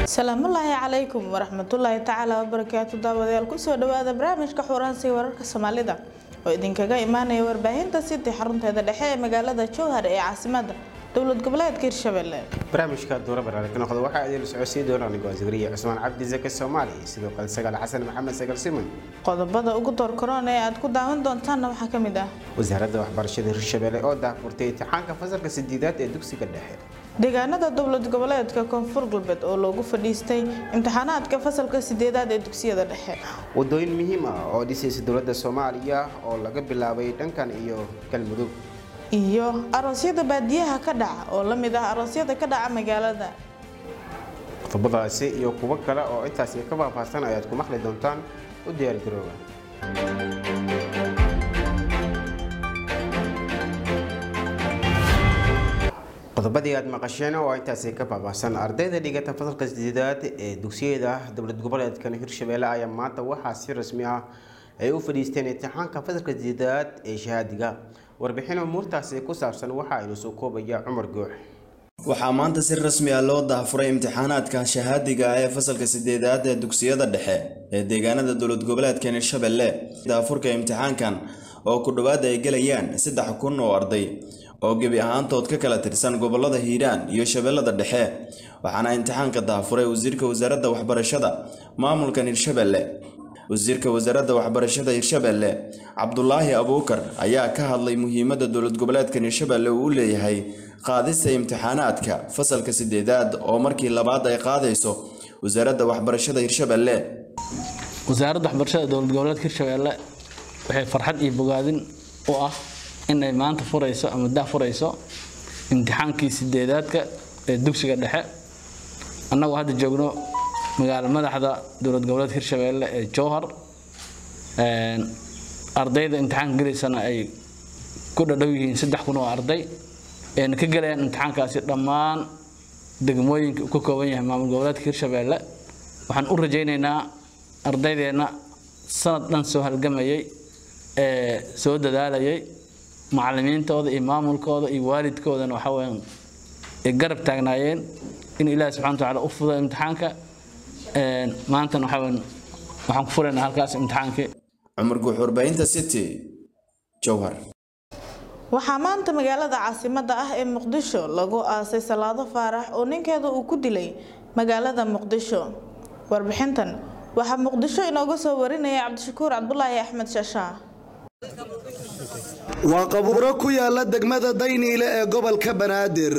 salaamullaahi calaykum waraxmatullaahi tacaala wabarakaatu daawadayaal kusoo dhawaada barnaamijka xuuraansiga wararka soomaalida oo idinkaga imaanaya warbaahinta city xarunteeda dhexe ee magaalada jowhar ee caasimada dowlad goboleedka hirshabelle barnaamijka duura barnaamij ka noqda waxaa idin socodsiin doona anigoo asgariya cusmaan cabdi zake soomaali sidoo kale sagaal xasan maxamed sagal siman qodobada ugu door korona ee aad ku daawan doontaanna waxaa ka mid ah wasaaradda waxbarashada hirshabelle oo daahfurtay imtixaanka fasalka sideedaad ee dugsiga dhexe deegaanada dowlad goboleedka koonfur galbeed oo loogu fadhiistay imtixaanaadka fasalka sideedaad ee dugsiyada dhexe wadooyin muhiim ah oo dhisaysa dowladda soomaaliya oo laga bilaabay dhankan iyo galmudug iyo aroosyada baadiyaha ka dhaca oo la mid ah aroosyada ka dhaca magaalada qodobadaasi iyo kuwo kale oo intaasi ka faahfaahsan ayaad ku maqli doontaan u diyaargarooba qodobadii aad maqasheen oo intaasi ka faahfaahsan ardayda dhigata fasalka sideedaad ee dugsiyada dowlad goboleedkan hirshabelle ayaa maanta waxaa si rasmi ah ay u fadhiisteen imtixaanka fasalka sideedaad ee shahaadiga warbixin umuurtaasi ku saabsan waxa aynu soo koobaya cumar goox waxaa maanta si rasmi ah loo daahfuray imtixaanaadka shahaadiga ah ee fasalka sideedaad ee dugsiyada dhexe ee deegaanada dowlad goboleedkan hirshabelle daafurka imtixaankan oo ku dhowaad ay gelayaan saddex kun oo arday oo gebi ahaantood ka kala tirsan gobolada hiiraan iyo shabeellada dhexe waxaana imtixaanka daafuray wasiirka wasaaradda waxbarashada maamulkan hirshabelle wasiirka wasaaradda waxbarashada hirshabelle cabdulaahi abuukar ayaa ka hadlay muhiimadda dowlad goboleedkan hirshabelle uu u leeyahay qaadista imtixaanaadka fasalka sideedaad oo markii labaad ay qaadayso wasaaradda waxbarashada hirshabelle wasaaradda waxbarashada dowlad goboleedka hirshabelle waxay farxad iyo bogaadin u ah inay maanta furayso ama dah furayso imtixaankii sideedaadka ee dugsiga dhexe annagoo hadda joogno magaalo madaxda dowlad goboleedka hirshabelle ee jowhar ardayda imtixaanka gelaysana ay ku dhadhow yihiin saddex kun oo arday ayna ka gelayaan imtixaankaasi dhammaan degmooyinka uu ka kooban yahay maamul goboleedka hirshabelle waxaan u rajaynaynaa ardaydeenna sanad dhan soo halgamayay ee soo dadaalayay macallimiintooda iyo maamulkooda iyo waalidkoodana waxa weyaan ay garab taagnaayeen in ilaahi subxana watacaala u fudo imtixaanka maantana waxa weyan waxaan ku furaynaa halkaas imtixaankii cumar guux warbaahinta city jowhar waxaa maanta magaalada caasimada ah ee muqdisho lagu aasay salaado faarax oo ninkeeda uu ku dilay magaalada muqdisho warbixintan waxaa muqdisho inooga soo warinaya cabdishakuur cabdulaahi axmed shaashaa waa qabuuro ku yaala degmada dayniile ee gobolka banaadir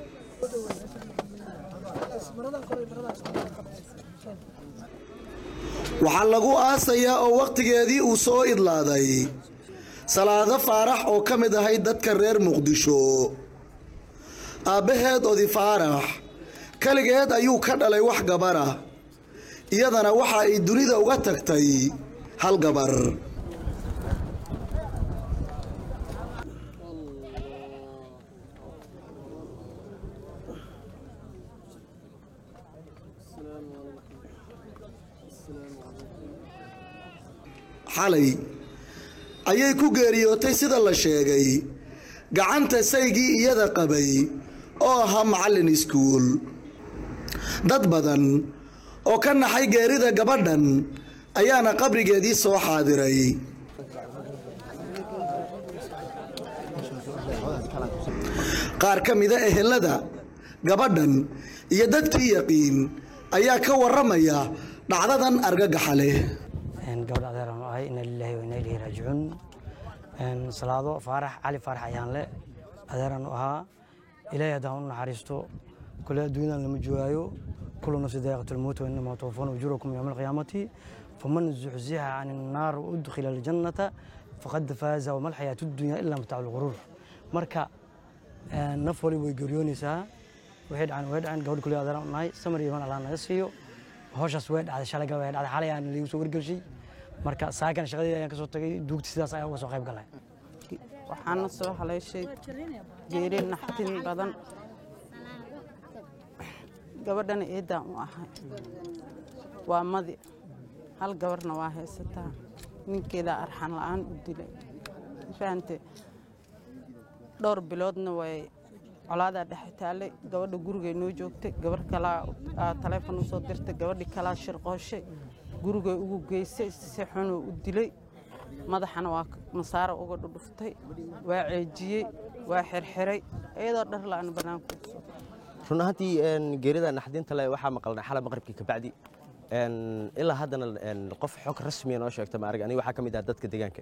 waxaa lagu aasayaa oo wakhtigeedii uu soo idlaaday salaado faarax oo ka mid ahay dadka reer muqdisho aabbaheed odi faarax keligeed ayuu ka dhalay wax gabara iyadana waxa ay dunida uga tagtay hal gabar xalay ayay ku geeriyootay sida la sheegay gacanta saygii iyada qabay oo ahaa macallin iskuul dad badan oo ka naxay geerida gabadhan ayaana qabrigeedii soo xaadiray qaar ka mida ehelada gabadhan iyo dadkii yaqiin ayaa ka waramaya dhacdadan argagaxa leh gabadha adeeraan u ahay ina lilaahi wa ina ilayhi raajicuun salaado faarax cali faarax ayaan le adeeraan u ahaa ilaahay haddaan u naxariisto kule adduunyadan lama joogaayo kullu nafsi daa'iqatulmowt wa innamaa tuwaffawna ujurakum yowma alqiyaamati faman zuxzixa can innaar wa udkhila aljannata faqad faaza wama alxayaatu dunya ilaa mataacu lguruur marka naf waliba way geeriyoonaysaa waxay dhaceen way dhaceen gabadh kule adeeraan u nahay samar iyo iman allah naga siiyo howshaas way dhacday shalay way dhacday xalay aan liigu soo wargelshay marka saakan shaqadii ayaan ka soo tagay duugti sidaas ayaa uga soo qayb galay waxaana soo haleeshay geeri naxtin badan gabadhana eedaan u ahay waa madi hal gabarna waa haysataa ninkeedaa arxan la-aan u dilay fahante dhowr biloodna way colaadaa dhex taalay gabadha gurigay noo joogtay gabarh kalaa aa taleefon usoo dirtay gabadhii kalaa shirqooshay gurigay ugu geysay si xunuu u dilay madaxana waa masaaro uga dhudhuftay waa ceejiyey waa xirxiray iyadoo dhar la-aan bannaanku soo run ahaantii geerida naxdinta le waxaa maqalnay xalay maqribkii kabacdi ilaa haddana qof xog rasmiya noo sheegta ma arag aniga waxaa ka mid ah dadka deegaanka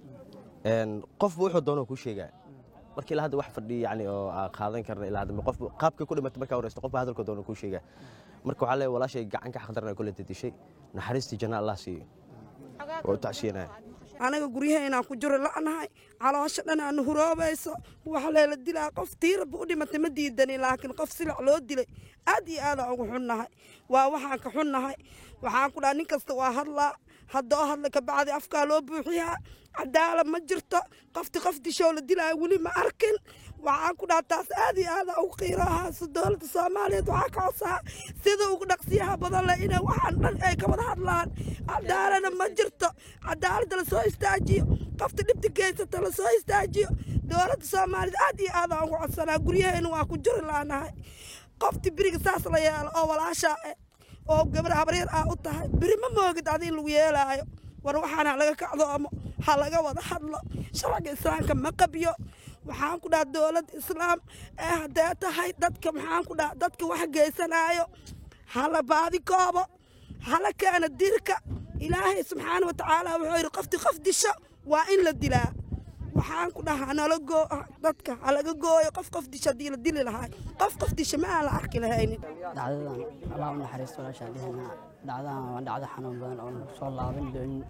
qofba wuxuu doonoo kuu sheegaa marka ilaa hadda wax fadhi yani oo aa qaadan karna ilaa hadda qof qaabkay ku dhimatay markaa horeysto qofba hadalka doonoo kuu sheegaa marka waxaa leeyahay walaashay gacan ka xaqdaran ay kula dedishay naxariistii janna allah siiyo waa u tacsiyanaya anaga guryahaynaan ku jiro la'nahay caloosha dhan aanu huroobayso waxa leela dilaa qof tiiraba u dhimatay ma diidani laakiin qof silac loo dilay aad iyo aadaan ugu xunnahay waa waxaan ka xunnahay waxaan ku dhaha nin kasta waa hadlaa haddoo hadla kabacdi afkaa loo buuxiyaa cadaalad ma jirto qofti qof dishoo la dilaayo weli ma arkin waxaan ku dhaha taas aad iyo aada ugu qiirahaaso dowladda soomaaliyeed waxaa ka codsaa sida ugu dhaqsiyaha badan leh inay waxaan dhan ay ka wada hadlaan cadaalada ma jirto cadaaladda la soo istaajiyo qofta dhibta geysata la soo istaajiyo dowladda soomaaliyeed aad iyo aadaan ugu codsanaa guryahayna waa ku jiri laanahay qofti beriga saas la yeelo oo walaashaa eh oo gabar habaryar ah u tahay beri ma moogid adin lagu yeelaayo war waxaana laga kacdoomo ha laga wada hadlo sharciga islaamka ma qabyo waxaan ku dhaha dowladda islaam ee haddee tahay dadka maxaan ku dhaha dadka wax geysanaayo hala baadi koobo hala keena dirka ilaahay subxaana wa tacaala wuxuu yidhi qofti qof disho waa in la dilaa waxaan ku dhahaa nala goo dadka halaga gooyo qof qof disho haddii la dili lahaay qof qof disho ma aan la arki lahaynin dhacdadan allah u naxariisto walaashaan dhihanaa dhacdadan waa dhacdo xanuun badan oo soo laaban doonin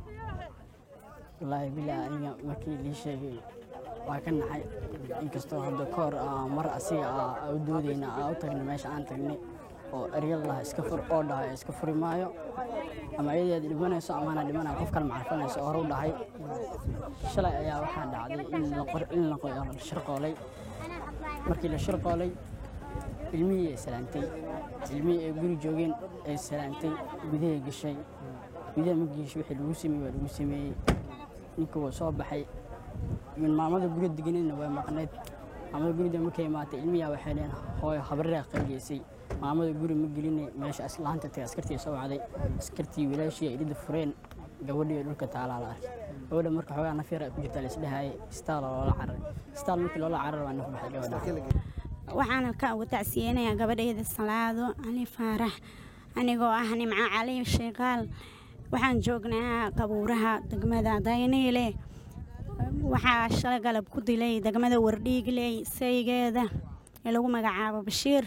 wallaahi bilaa aniga markii lii sheegay waa ka naxay inkastoo hadda ka hor mar asiga aa u doodayna aa u tagnay meesha aan tagnay oo eryal laha iska fur oo dhahay iska furi maayo ama iyadeed dhimanayso amaana dhimanaya qof kale macarfanayso oo hor u dhahay shalay ayaa waxaa dhacday in la shirqoolay markii la shirqoolay ilmihii ay salaantay ilmihii ay guri joogeen ay salaantay gudahay gashay gudaha ma geesho wixii lagu sameeyey waa lagu sameeyey ninka wuu soo baxay min maamada guriga deganayna waa maqnayd maamada guriga markay imaatay ilmiyaa waxay leen hooyo habareeraa qaygeysay maamada guri ma gelinay meesha aslaanta tagay askartii soo wacday askartii wilaashii ay dhida fureen gabadhii dhulka taalaa la arkay gabadha marka xoogaa nafyar ay ku jirtaa laisdhahayay istaal loola cararay istaal markii loola cararay waa naf baxay gabadha waxaana ka uga tacsiyeynayaa gabadhayda salaado cali faarax anigoo ah nimco cali sheekaal waxaan joognaa qabuuraha degmada dayniile waxaa shalay galab ku dilay degmada wardhiigley saygeeda ee lagu magacaabo bashiir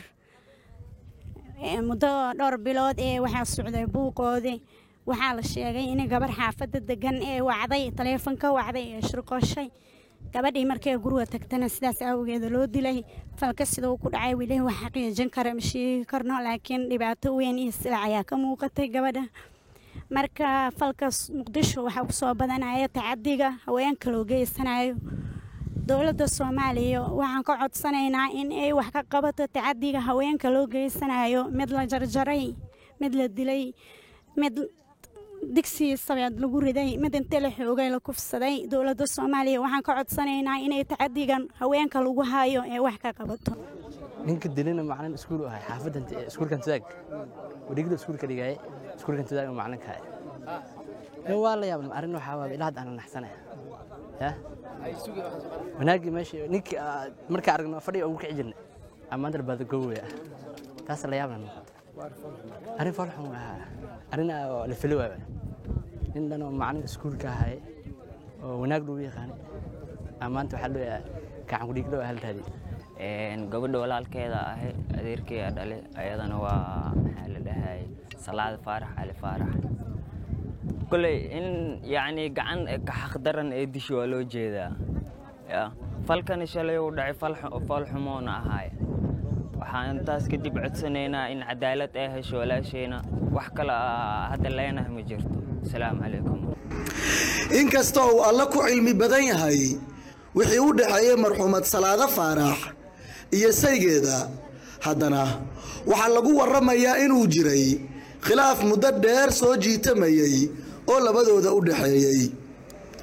muddo dhowr bilood ee waxaa socday buuqoodii waxaa la sheegay in gabar xaafadda degan ee wacday taleefonka wacday ee shirqoshay gabadhii markay guriga tagtana sidaas awgeeda loo dilay falka siduu ku dhacay weli wax xaqiijin kara ma sheegi karno laakiin dhibaato weyn iyo silac ayaa ka muuqatay gabadha marka falkaas muqdisho waxaa kusoo badanaya tacadiga haweenka loo geysanayo dowladda soomaaliya waxaan ka codsanaynaa in ay wax ka qabato tacadiga haweenka loo geysanayo mid la jarjaray mid la dilay mid digsigii sabeed lagu riday mid inta la xoogay la kufsaday dowladda soomaaliya waxaan ka codsanaynaa inay tacadigan haweenka lagu hayo ee wax ka qabato ninka dilina macalin iskuul ahay xaafadan iskuulkan tidaag wadigda iskuulka dhigaaye iskuulkan tidaag macalinka ahay waa la yaabna arrin waxaa waa ilaa hadda aan naxsanaya ya wanaagii meesha ninkii markaa aragno fadhiga ugu kici jirnay amaanta baada goowaya taas la yaabna arrin falxun waa arrin la fili waaba nin dhan oo macalin iskuulka ahay oo wanaag lagu yaqaanay amaanta waxaa loo gacan ku dhiiglo hal raadi gabadha walaalkeeda ahay adeerkeeda dhale ayadana waa maxaa la dhahay salaad faarax cali faarax koley in yacni gacan ka xaqdaran ee dishi waa loo jeedaa ya falkani shalay uu dhacay fal xumoona ahaay waxaan intaas kadib codsanaynaa in cadaalad ay hesho walaashayna wax kale hadda leenahay ma jirto asalaamu calaykum inkasta uu alla ku cilmi badan yahay wixii u dhexeeyey marxuumad salaado faarax iyo saygeeda haddana waxaa lagu warramayaa inuu jiray khilaaf muddo dheer soo jiitamayey oo labadooda u dhexeeyey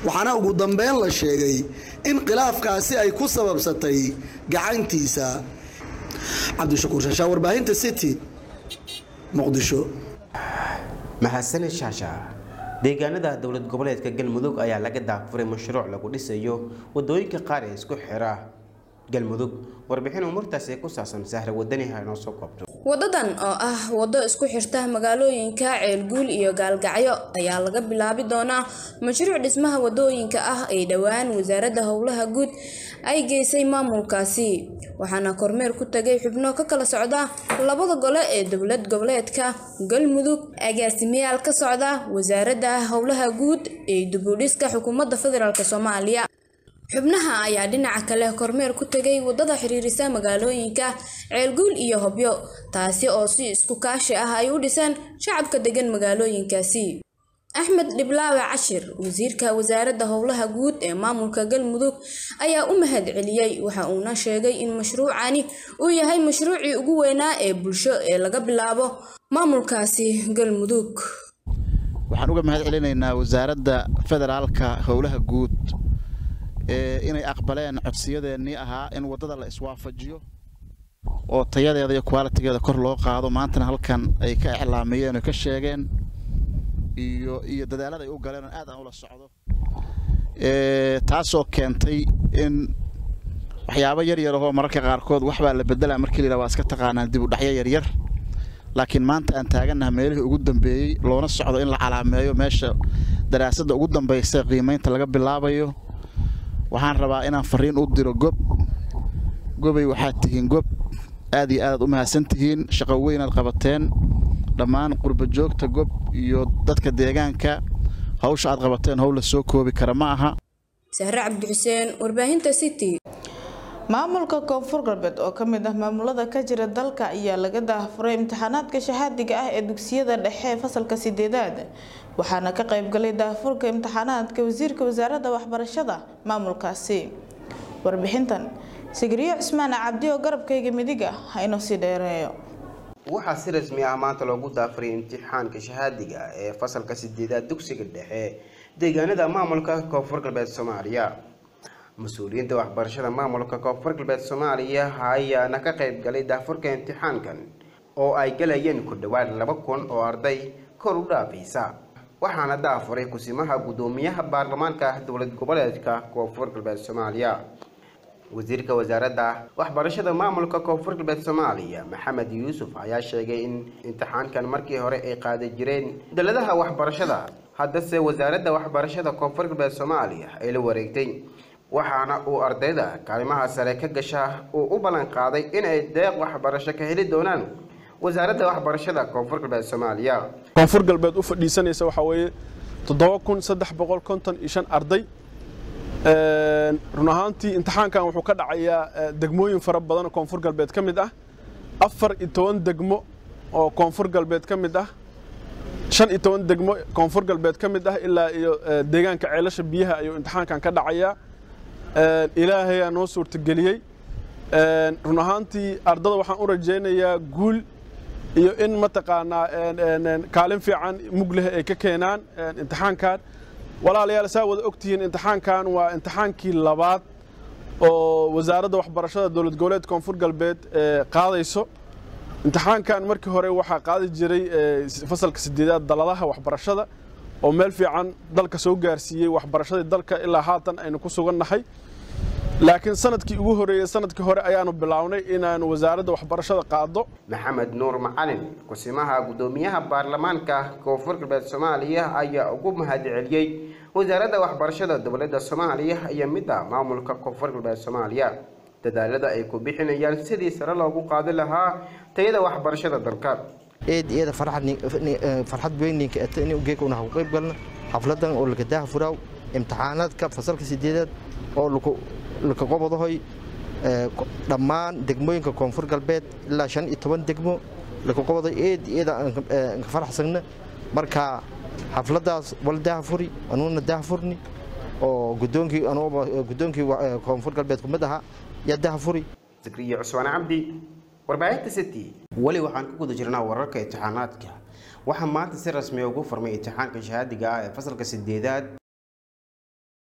waxaana ugu dambeyn la sheegay in khilaafkaasi ay ku sababsatay gacantiisa cabdishakuur shaashaa warbaahinta city muqdisho mahadsanid shaasha deegaanada dowlad goboleedka galmudug ayaa laga daafuray mashruuc lagu dhisayo wadooyinka qaar ee isku xira galmudug warbixin umurtaasi ku saabsan sahra wadani ha inoo soo koobto wadadan oo ah waddo isku xirta magaalooyinka ceelguul iyo gaalgacyo ayaa laga bilaabi doonaa mashruuc dhismaha wadooyinka ah ay dhowaan wasaaradda howlaha guud ay geysay maamulkaasi waxaana kormeer ku tagay xubno ka kala socda labada gole ee dowlad goboleedka galmudug agaasimayaal ka socda wasaaradda howlaha guud ee dubudhiska xukuumadda federaalk soomaaliya xubnaha ayaa dhinaca kale kormeer ku tegay wadada xiriirisa magaalooyinka ceelguul iyo hobyo taasi oo si isku kaashi ah ay u dhiseen shacabka degan magaalooyinkaasi axmed dhiblaawe cashir wasiirka wasaaradda howlaha guud ee maamulka galmudug ayaa u mahad celiyey waxa uuna sheegay in mashruucani uu yahay mashruucii ugu weynaa ee bulsho ee laga bilaabo maamulkaasi galmudug waxaan uga mahad celinaynaa wasaaradda federaalka howlaha guud inay aqbaleen codsiyadeennii ahaa in waddada la iswaafajiyo oo tayadeeda iyo kwalitigeeda kor loo qaado maantana halkan ay ka iclaamiyeen oo ka sheegeen iyo iyo dadaalada ay u galeen oo aad aan ula socdo taasoo keentay in waxyaabo yar yar ahoo mararka qaarkood waxbaa la bedelaa markii la waa iska taqaanaan dib u dhacyo yaryar laakiin maanta aan taagannaha meelihii ugu dambeeyey loona socdo in la calaameeyo meesha daraasadda ugu dambaysa qiimaynta laga bilaabayo waxaan rabaa inaan fariin u diro gob gobay waxaad tihiin gob aad iyo aadaad u mahadsan tihiin shaqo weynaad qabateen dhammaan qurba joogta gob iyo dadka deegaanka hawsha aad qabateen howl la soo koobi kara ma aha sahre cabdixuseen warbaahinta city maamulka koonfur galbeed oo ka mid ah maamulada ka jira dalka ayaa laga daafuray imtixaanaadka shahaadiga ah ee dugsiyada dhexe ee fasalka sideedaad waxaana ka qaybgalay daafurka imtixaanaadka wasiirka wasaaradda waxbarashada maamulkaasi warbixintan sigriyo cismaan cabdi oo garabkayga midig ah ha inoo sii dheereeyo waxaa si rasmi ah maanta loogu daafuray imtixaanka shahaadiga ee fasalka sideedaad dugsiga dhexe deegaanada maamulka koonfur galbeed soomaaliya mas-uuliyiinta waxbarashada maamulka koonfur galbeed soomaaliya ayaana ka qayb galay daafurka imtixaankan oo ay galayeen ku dhowaad laba kun oo arday kor u dhaafaysa waxaana daafuray kusimaha guddoomiyaha baarlamaanka dowlad goboleedka koonfur galbeed soomaaliya wasiirka wasaaradda waxbarashada maamulka koonfur galbeed soomaaliya maxamed yuusuf ayaa sheegay in imtixaankan markii hore ay qaadi jireen daladaha waxbarashada haddase wasaaradda waxbarashada koonfur galbeed soomaaliya ay la wareegtay waxaana uu ardayda kaalimaha sare ka gasha uu u ballan qaaday inay deeq waxbarasho ka heli doonaan wasaaradda waxbarashada koonfur galbeed soomaaliya koonfur galbeed u fadhiisanaysa waxaa weeye toddoba kun saddex boqol konton iyo shan arday run ahaantii imtixaankan wuxuu ka dhacayaa degmooyin fara badan oo koonfur galbeed ka mid ah afar iyo toban degmo oo koonfur galbeed ka mid ah shan iyo toban degmo koonfur galbeed ka mid ah ilaa iyo deegaanka ceelasha biyaha ayuu imtixaankan ka dhacayaa ilaahayaa noo suurtageliyey run ahaantii ardada waxaan u rajaynayaa guul iyo in mataqaanaa kaalin fiican mug leh ay ka keenaan imtixaankan walaalayaal saa wada ogtihiin imtixaankan waa imtixaankii labaad oo wasaaradda waxbarashada dowlad goboleed koonfur galbeed qaadayso imtixaankan markii hore waxaa qaadi jiray fasalka sideedaad daladaha waxbarashada oo meel fiican dalka soo gaarsiiyey waxbarashadii dalka ilaa haatan aynu ku sugannahay laakiin sanadkii ugu horeeyey sanadkii hore ayaanu bilownay inaanu wasaaradda waxbarashada qaado maxamed nuur macalin kusimaha guddoomiyaha baarlamaanka koonfur galbeed soomaaliya ayaa ugu mahad celiyey wasaaradda waxbarashada dowladda soomaaliya iyo midda maamulka koonfur galbeed soomaaliya dadaalada ay ku bixinayaan sidii sare loogu qaadi lahaa tayada waxbarashada dalka eed iyada farxad weyninka in ugeeka una ku qayb galna xafladan oo laka daaha furaaw imtixaanaadka fasalka sideedaad oo laka qobadahoy dhammaan degmooyinka koonfur galbeed ilaa shan iyo toban degmo laka qobaday eed iyada anka faraxsagna marka xafladaas wala daaha furi anuuna daaha furni oo gudoonkii gudoonkii koonfur galbeed kumid ahaa yaa daaha furi zakriya cusmaan cabdi warbaahinta city weli waxaan ku guda jirnaa wararka imtixaanaadka waxaa maanta si rasmi ugu furmay imtixaanka shahaadiga ah ee fasalka sideedaad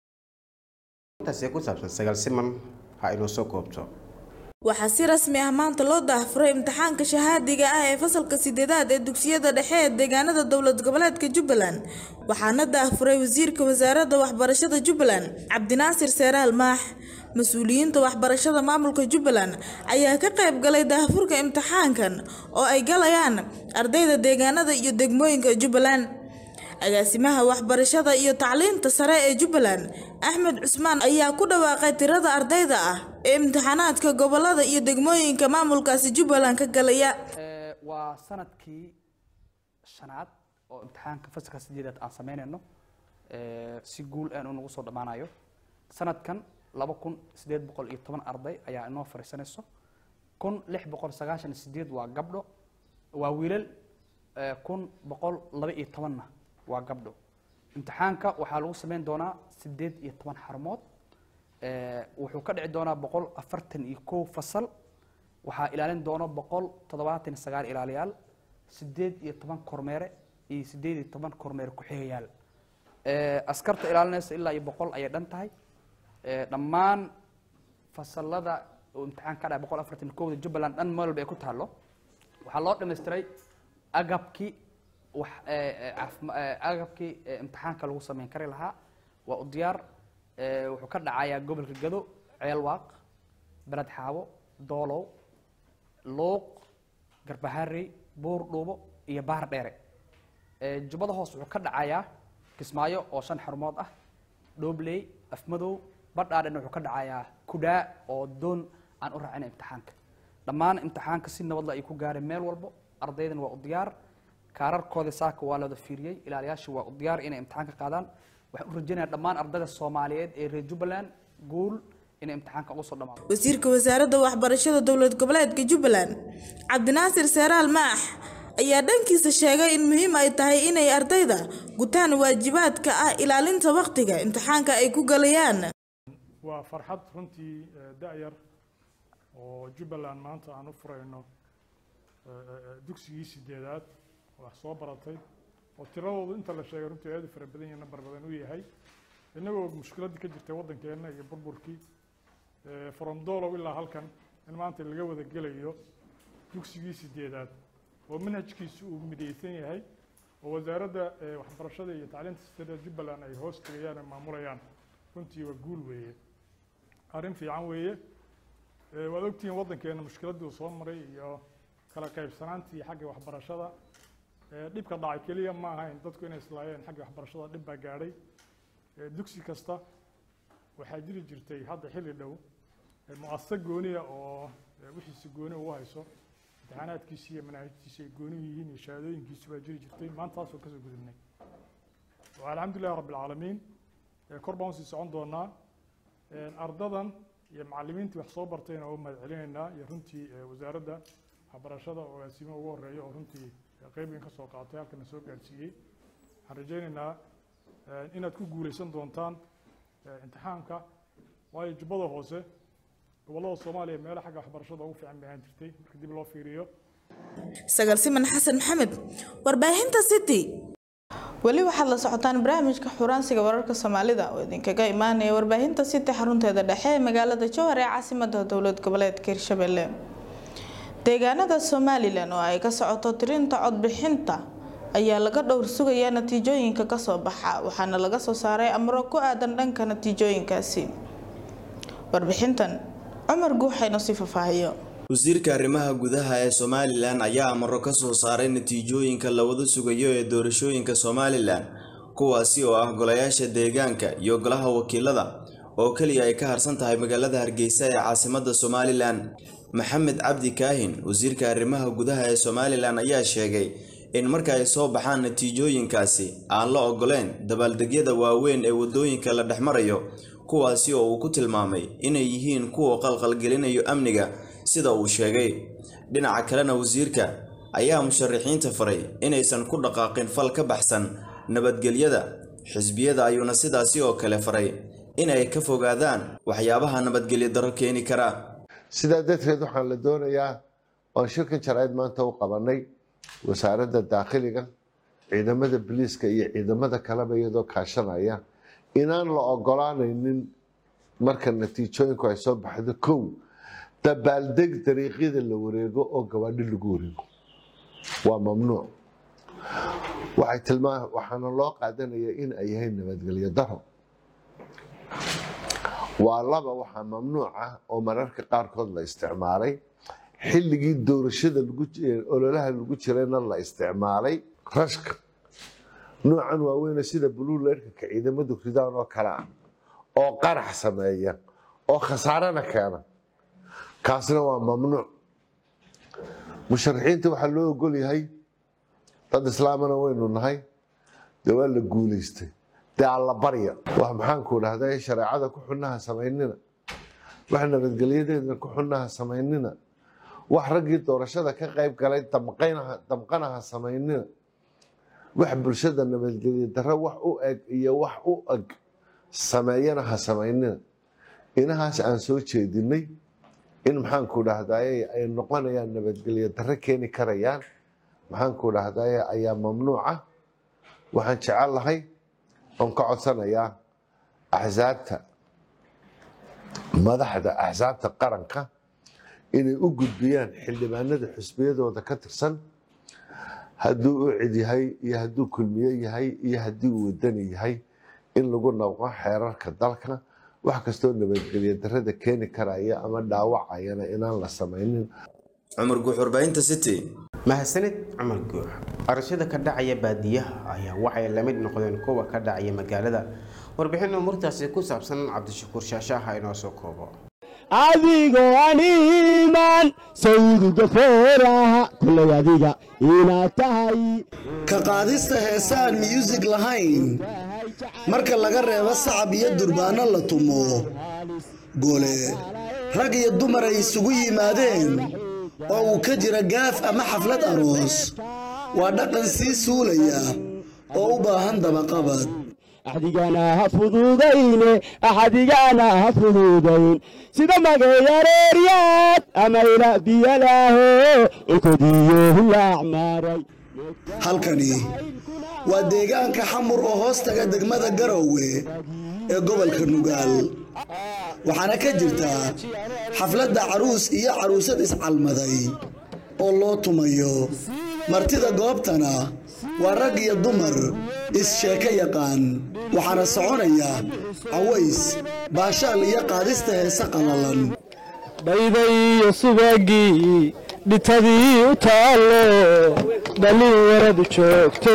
intaasi ku saabsan sagaal siman ha inoo soo koobto waxaa si rasmi ah maanta loo daahfuray imtixaanka shahaadiga ah ee fasalka sideedaad ee dugsiyada dhexe ee deegaanada dowlad goboleedka jubbaland waxaana daahfuray wasiirka wasaaradda waxbarashada jubbaland cabdinaasir seeraal maax mas-uuliyiinta waxbarashada maamulka jubbaland ayaa ka qayb galay daahfurka imtixaankan oo ay galayaan ardayda deegaanada iyo degmooyinka jubbaland agaasimaha waxbarashada iyo tacliinta sare ee jubbaland axmed cusmaan ayaa ku dhawaaqay tirada ardayda ah ee imtixaanaadka gobolada iyo degmooyinka maamulkaasi jubbaland ka galaya waa sanadkii shanaad oo imtixaanka fasalka sideedaad aan sameynayno si guul aan unagu soo dhammaanayo sanadkan laba kun sideed boqol iyo toban arday ayaa inoo fariisanayso kun lix boqol sagaashan iyo sideed waa gabdho waa wiilal kun boqol laba iyo tobanna waa gabdho imtixaanka waxaa lagu sameyn doonaa sideed iyo toban xarumood wuxuu ka dhici doonaa boqol afartan iyo kow fasal waxaa ilaalin doona boqol toddobaatan iyo sagaal ilaaliyaal sideed iyo toban kormeere iyo sideed iyo toban kormeere ku-xigayaal askarta ilaalinaysa ilaa iyo boqol ayay dhan tahay dhammaan fasalada oo imtixaan ka dhacay boqol afartan iyo kowda jubbaland dhan meel walba ay ku taallo waxaa loo dhammaystiray agabkii wax agabkii imtixaanka lagu sameyn kari lahaa waa u diyaar wuxuu ka dhacayaa gobolka gado ceelwaaq beled xaabo doolow luuq garbaharey buur dhuubo iyo baar dheere jubbada hoos wuxuu ka dhacayaa kismaayo oo shan xarumood ah dhoobley afmadow badhaadhen wuxuu ka dhacayaa kudhaa oo doon aan u raacina imtixaanka dhammaan imtixaanka si nabadla ay ku gaareen meel walbo ardaydan waa u diyaar kaararkooda saaka waa looda fiiriyey ilaaliyaasha waa u diyaar inay imtixaanka qaadaan waxaan u rajaynayaa dhammaan ardayda soomaaliyeed ee reer jubbaland guul inay imtixaanka ugu soo dhamaado wasiirka wasaaradda waxbarashada dowlad goboleedka jubbaland cabdinaasir seeraal maax ayaa dhankiisa sheegay in muhiim ay tahay inay ardayda gutaan waajibaadka ah ilaalinta waqtiga imtixaanka ay ku galayaan waa farxad runtii da-yar oo jubbaland maanta aan u furayno dugsigii sideedaad wax soo baratay oo tiradoodu inta la sheegay runtii aad u fara badan yahay nambar badan u yahay innagoo mushkiladdii ka jirtay waddankeenna iyo burburkii from doolow ilaa halkan in maanta laga wada gelayo dugsigii sideedaad oo manhajkiisu uu midaysan yahay oo wasaaradda waxbarashada iyo tacliinta sare jubbaland ay hoos tegayaan ay maamulayaan runtii waa guul weeye arrin fiican weeye waad ogtihiin waddankeena mushkiladdii uu soo maray iyo kala qaybsanaantii xagga waxbarashada dhibka dhacay keliya ma ahayn dadku inay islaayeen xagga waxbarashada dhib baa gaadhay dugsi kasta waxaa jiri jirtay hadda xilli dhow mu'asasa gooniya oo wixiisi gooni ugu hayso imtixaanaadkiisi iyo manaahijtiisi ay gooni yihiin iyo shahaadooyinkiisi baa jiri jirtay maanta taasoo kasoo gudubnay alxamdulillahi rabbi alcaalamiin kor baan usii socon doonaa ardadan iyo macallimiintii wax soo bartayna waa u mahad celinaynaa iyo runtii wasaaradda waxbarashada oo agaasimo ugu horeeya oo runtii qeyb in ka soo qaatay halkana soo gaadhsiiyey waxaan rajaynaynaa inaad ku guuleysan doontaan imtixaanka waayo jubbada hoose gobollada soomaaliya meelo xagga waxbarashada ugu fiican bay ahaan jirtay marka dib loo fiiriyo sagal siman xasan maxamed warbaahinta city weli waxaad la socotaan barnaamijka xuraansiga wararka soomaalida oo idinkaga imaanaya warbaahinta city xarunteeda dhexe ee magaalada jowhar ee caasimada dowlad goboleedka hirshabelle deegaanada somalilan oo ay ka socoto tirinta codbixinta ayaa laga dhowr sugayaa natiijooyinka kasoo baxa waxaana laga soo saaray amro ku aadan dhanka natiijooyinkaasi warbixintan cumar guuxayno si fafaahiyo wasiirka arrimaha gudaha ee somalilan ayaa amaro ka soo saaray natiijooyinka lawada sugayo ee doorashooyinka somalilan kuwaasi oo ah golayaasha deegaanka iyo golaha wakiilada oo keliya ay ka harsan tahay magaalada hargeysa ee caasimada somalilan maxamed cabdi kaahin wasiirka arrimaha gudaha ee somalilan ayaa sheegay in marka ay soo baxaan natiijooyinkaasi aan la ogoleen dabaaldegyada waaweyn ee wadooyinka la dhex marayo kuwaasi oo uu ku tilmaamay inay yihiin kuwa qalqalgelinayo amniga sida uu sheegay dhinaca kalena wasiirka ayaa musharaxiinta faray inaysan ku dhaqaaqin fal ka baxsan nabadgelyada xisbiyada ayuuna sidaasi oo kale faray inay ka fogaadaan waxyaabaha nabadgelyo daro keeni kara sidaa darteed waxaan la doonayaa oon shirkan jaraa'id maanta u qabanay wasaaradda daakhiliga ciidamada biliiska iyo ciidamada kaleba iyadoo kaashanaya inaan la ogolaanaynin marka natiijooyinku ay soo baxdo kow dabaaldeg dariiqyada la wareego oo gabaadhi lagu wareego waa mamnuuc waxay tilmaa waxaana loo qaadanaya in ay yahay nabadgelyo daro waa laba waxaa mamnuuc ah oo mararka qaarkood la isticmaalay xilligii doorashada ololaha lagu jirayna la isticmaalay rashka noocan waaweyne sida buluuleerka ciidamadu ridaan oo kale ah oo qarax sameeya oo khasaarana keena kaasna waa mamnuuc musharaxiinta waxaa loo ogol yahay dad islaamana waynu nahay dee waa la guulaystay dee alla barya wax maxaanku dhahday shareecada ku xunnaha samaynina wax nabadgelyadeedna ku xunnaha samaynina wax raggii doorashada ka qayb galay damqanaha samaynina wax bulshada nabadgelye darre wax u eg iyo wax u eg sameeyana ha samaynina inahaas aan soo jeedinay in maxaanku dhahdaye ay noqonayaan nabadgelye darre keeni karayaan maxaanku dhahdaye ayaa mamnuuca waxaan jecel lahay oon ka codsanayaa axsaabta madaxda axsaabta qaranka inay u gudbiyaan xildhibaanada xusbiyadooda ka tirsan hadduu u cid yahay iyo hadduu kulmiye yahay iyo haddii uu wadani yahay in lagu nabqo xeerarka dalka wax kastoo nabadgelyo darrada keeni karaya ama dhaawacayana inaan la samaynin cumar guux warbaahinta city mahadsanid cumar guux arashada ka dhacaya baadiyaha ayaa waxay la mid noqdeen kuwa ka dhacaya magaalada warbixin umuurtaasi ku saabsan cabdishakuur shaashaaha inoo soo koobo adigoo animan sayidga fooraha kullay adiga inaad tahay ka qaadista heesaan muusig lahayn marka laga reebo sacab iyo durbaano la tumo gole rag iyo dumar ay isugu yimaadeen oo uu ka jira gaaf ama xaflad aroos waa dhaqan sii suulaya oo u baahan dabaqabad axdigana ha fududayne axdigana ha fududayn sida magayareeryaad ama ila biyalaaho inkodiyo hulaacmaaray halkani waa deegaanka xamur oo hoos taga degmada garowe ee gobolka nugaal waxaana ka jirta xafladda caruus iyo caruusad iscalmaday oo loo tumayo martida goobtana waa rag iyo dumar is-sheeko yaqaan waxaana soconaya caways baashaal iyo qaadista heese qallalan dhayday iyo subagii dhitadii u taallo dhallin waradu joogto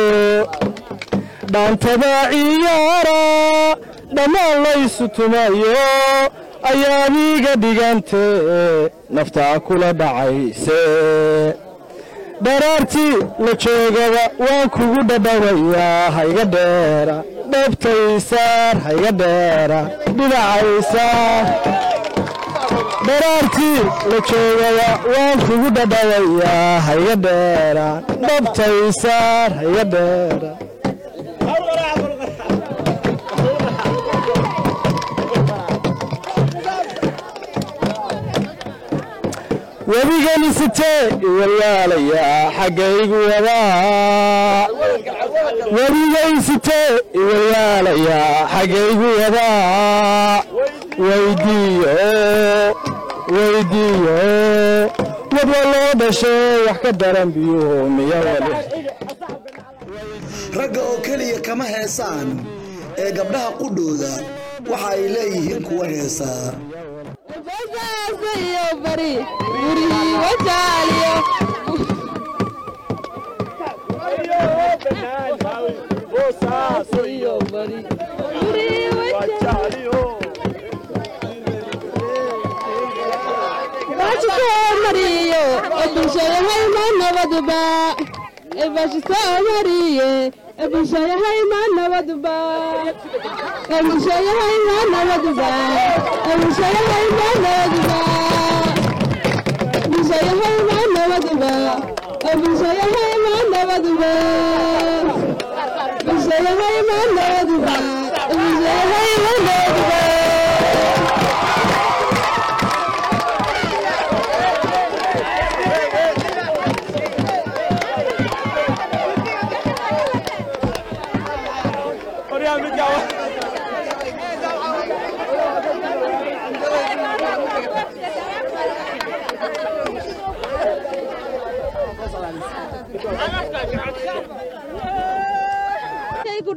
dhaantada ciyaara dhammaan laysu tumayo ayaadiga dhigante naftaa kula dhacayse dharaartii la joogaba waan kugu dhadhawayaa hayga dheera dhabtaysaar hayga dheera dhinacaysaar dharaartii la joogaba waan kugu dhadhawayaa hayga dheera dhabtaysaar hayga dheera webigani sitee iwalyaalayaa xaggaygu wadaa webigay sitee iwalyaalayaa xaggaygu wadaa weydiiyo weydiiyo wadwa loo dhashay wax ka daran biyuhu miya wali ragga oo keliya kama heesaan ee gabdhaha qudhooda waxa ay leeyihiin kuwa heesaa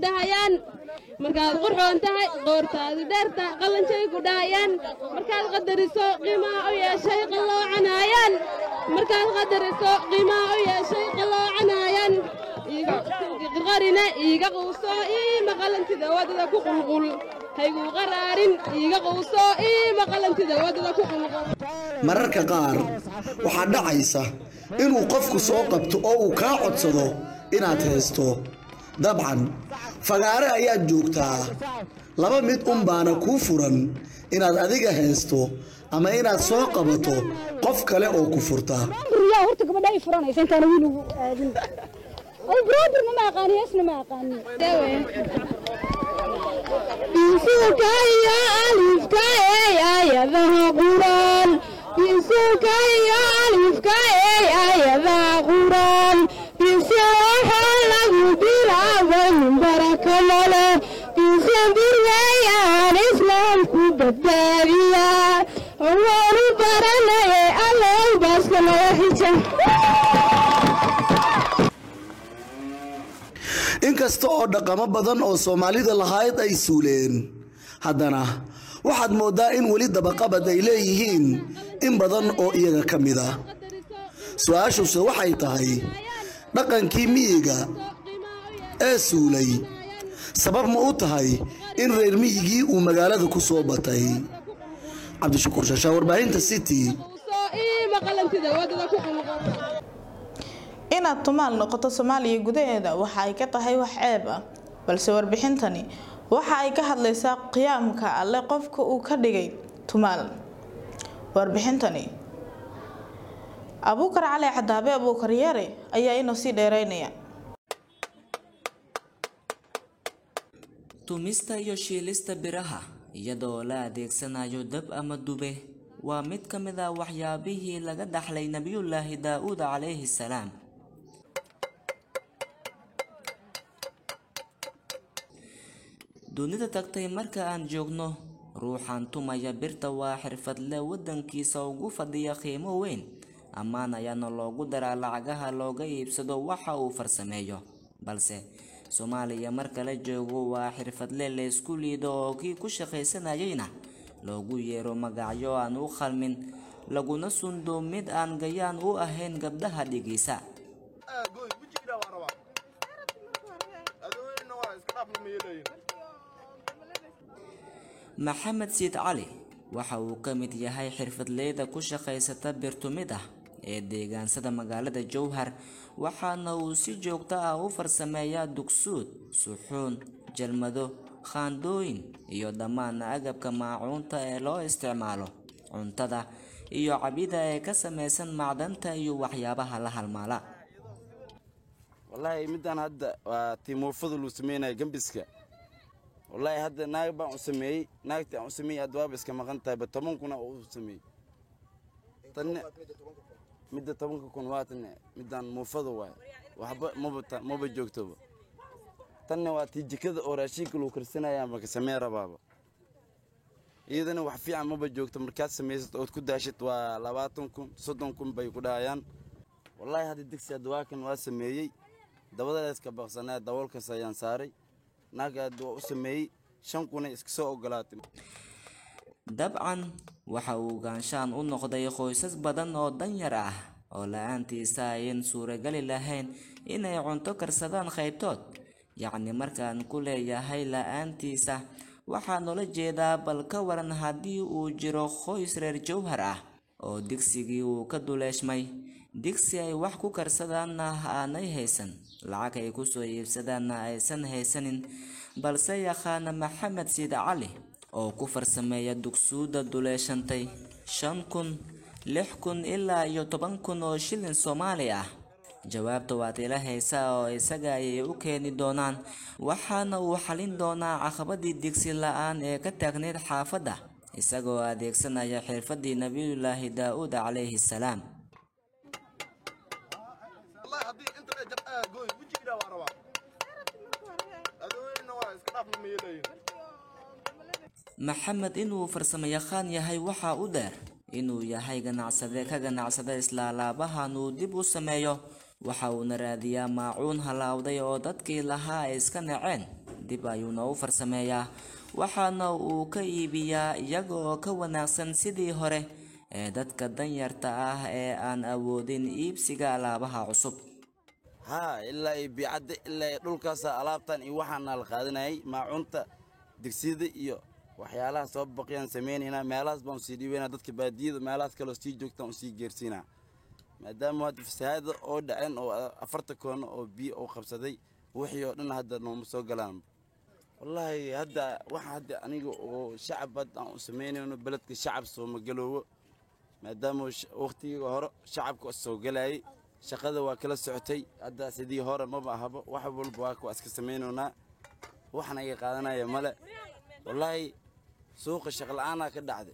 dhahayaan markaad qurxoon tahay qoortaadi dheerta qalanjay ku dhahayaan markaad qadariso qiimaa u yeeshay qalloocanayaan markaad qadariso qiimaa u yeeshay qalloocanayaan qarina iiga quuso ii maqalantida wadada ku qulqul hayguu qaraarin iiga quuso ii maqalantida wadada ku qulqul mararka qaar waxaa dhacaysa inuu qofku soo qabto oo uu kaa codsado inaad haysto dabcan fagaare ayaad joogtaa laba mid un baana kuu furan inaad adiga haysto ama inaad soo qabato qof kale oo ku furta riyaa horta gabadha ay furanaysa intaana wiil ugu aadin ay broodirna ma aqaani heesna ma aqaani bisuka iyo alifka ey ayadaha quraan bisuka iyo alifka ey ayadaha quraan bise waxaa lagu bilaabay baraka male bise birweyaan islaamku badbaadiya waanu baranaye allow baaska naga xija inkasta oo dhaqamo badan oo soomaalida lahayd ay suuleen haddana waxaad mooddaa in weli dabaqabad ay leeyihiin in badan oo iyaga ka mid a su-aashuse waxay tahay dhaqankii miyiga ee suulay sabab ma u tahay in reer miyigii uu magaalada ku soo batay cabdishakuur shashaa warbaahinta city ii maqalantida wadada ku qulqul inaad tumaal noqoto soomaaliya gudaheeda waxa ay ka tahay wax ceeb ah balse warbixintani waxa ay ka hadlaysaa qiyaamka alle qofka uu ka dhigay tumaal warbixintani abuukar cali cadaabe abuukar yare ayaa inoo sii dheereynaya tumista iyo shiilista biraha iyadoo la adeegsanayo dab ama dube waa mid ka mid ah waxyaabihii laga dhaxlay nebiyullaahi daa-uud calayhi salaam dunida tagtay marka aan joogno ruuxan tumaya birta waa xirfadle waddankiisa ugu fadhiya qiimo weyn ammaan ayaana loogu daraa lacagaha looga iibsado waxa uu farsameeyo balse soomaaliya marka la joogo waa xirfadle laysku liido oo kii ku shaqaysanayayna loogu yeero magacyo aan u khalmin laguna sundo mid aan gayaan u ahayn gabdhaha dhigiisa maxamed siid cali waxa uu ka mid yahay xirfadleyda ku shaqaysata birtumid ah ee deegaansada magaalada jowhar waxaana uu si joogto ah u farsameeyaa dugsuud suxuun jalmado khaandooyin iyo dhammaan agabka maacuunta ee loo isticmaalo cuntada iyo cabida ee ka samaysan macdanta iyo waxyaabaha la halmaala wallaahi midaan hadda waa timuufada luu sameynaya gembiska wallaahi hadda naag baan u sameeyey naagtii aan u sameeyey hadda waaba iska maqan tahay ba toban kuna oo u sameeyey tanne midda tobanka kun waa tanne midaan muufada waaye waxba maba ta- maba joogtoba tanne waa tii jikada oo raashinka lagu karsanaya maka samee rabaaba iyadana wax fiican maba joogto markaad samaysad ood ku daashid waa labaatan kun soddon kun bay ku dhahayaan wallaahi hadda digsi hadda waa kan waa sameeyey dabadaas ka baqsanaa daboolkaas ayaan saaray naagaad waa u sameeyey shan kuna iska soo ogolaatay dabcan waxa uu gaanshaan u noqday qoysas badan oo danyar ah oo la-aantiisa ayan suuragali lahayn inay cunto karsadaan qaybtood yacni markaan ku leeyahay la-aantiisa waxaa noola jeedaa bal ka waran haddii uu jiro qoys reer jowhar ah oo digsigii uu ka duleeshmay digsi ay wax ku karsadaanna aanay haysan lacag ay kusoo iibsadaanna aysan haysanin balse yaqaana maxamed siid cali oo ku farsameeya dugsuuda duleeshantay shan kun lix kun ilaa iyo toban kun oo shilin soomaali ah jawaabta waad ila haysaa oo isaga ayay u keeni doonaan waxaana uu xalin doonaa caqabadii digsi la-aan ee ka taagneyd xaafadda isagoo adeegsanaya xirfadii nabiyullaahi daa-uud calayhi salaam maxamed inuu farsamayaqaan yahay waxaa u dheer inuu yahay ganacsade ka ganacsada islaalaabahan uu dib u sameeyo waxa uuna raadiyaa maacuun halaawday oo dadkii lahaa ay iska naceen dib ayuuna u farsameeyaa waxaana uu ka iibiyaa iyaga oo ka wanaagsan sidii hore ee dadka danyarta ah ee aan awoodin iibsiga alaabaha cusub haa ilaa iyo biicadda ilaa iyo dhulkaasa alaabtan iyo waxaana la qaadanayay maacunta digsiyada iyo waxyaalaha soo baqiyaan sameynaynaa meelahaas baan usii dhiibaynaa dadka baadiyada meelahaas kaloo sii joogtaan usii geersiinaa maadaama hadda fasahaada oo dhaceen oo afarta koono oo biyo oo qabsaday wixii oo dhan hadda nooma soo galaan wallaahi hadda waxa hadda aniga oo shacab hadda aan u samaynayno beledka shacab sooma galoowo maadaama waqtigii hore shacabka soo galayay shaqada waa kala socotay hadda sidii hore maba ahaba wax walba waa kuwa iska samaynaynaa waxna iga qaadanaya male wallaahi suuqa shaqla-aanaa ka dhacday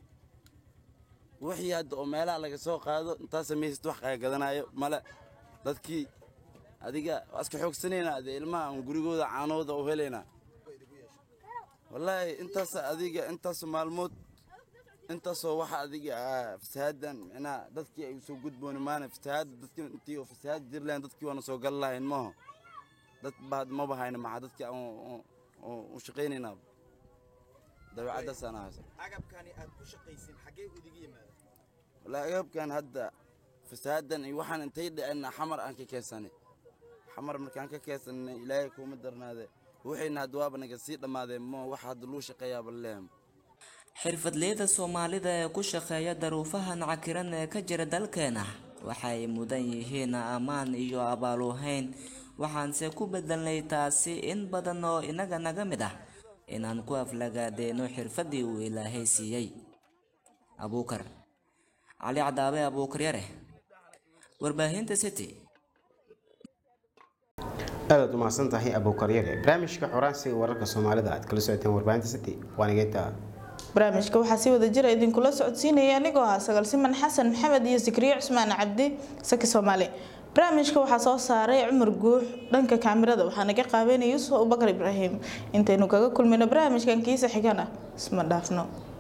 wixii hadda oo meelaha laga soo qaado intaa samaysad wax kaa gadanayo male dadkii adiga waa iska xoogsanaynaa dee ilmaha aan gurigooda caanooda u helaynaa wallaahi intaas adiga intaas maalmood intaasoo waxa adiga fasahaadan micnaha dadkii ay soo gudbooni maana fasahaada dadkii intii oo fasahaad jiri lahayn dadkii waana soo gali lahayn maaho dad baa maba hayna maxaa dadkii aan u shaqaynaynaa dabeecaddaasaan ahaysa agabkani aad ku shaqaysin xaggee udiga yimaada wallaahi agabkan hadda fasahaadan iyo waxaan intay dhaceenna xamar aan ka keensanay xamar markaan ka keensanay ilaahay kuuma darnaade waxayna hadda waaba naga sii dhammaadeen mo waxa hadda luu shaqeeyaaba lehem xirfadleyda soomaalida ee ku shaqeeya daruufahan cakiran ee ka jira dalkeena waxay mudan yihiin ammaan iyo abaaluhayn waxaanse ku bedelnay taasi in badan oo inaga naga mid ah inaan ku aflagaadeeno xirfaddii uu ilaahay siiyey abuukar cali cadaabe abuukar yare warbaahinta city aadaad umahadsan tahay abuukaryare barnaamijka xoraansiga wararka soomaalida aad kala socoteen warbaahinta city waan igeynta barnaamijka waxaa si wada jira idinkula socodsiinaya anigoo ah sagal siman xasan maxamed iyo sikriye cusmaan cabdi saki soomaali barnaamijka waxaa soo saaray cumar guux dhanka kaamirada waxaa naga qaabeynaya yuusuf abubakar ibraahim intaynu kaga kulmayno barnaamijkan kiisa xigana isma dhaafno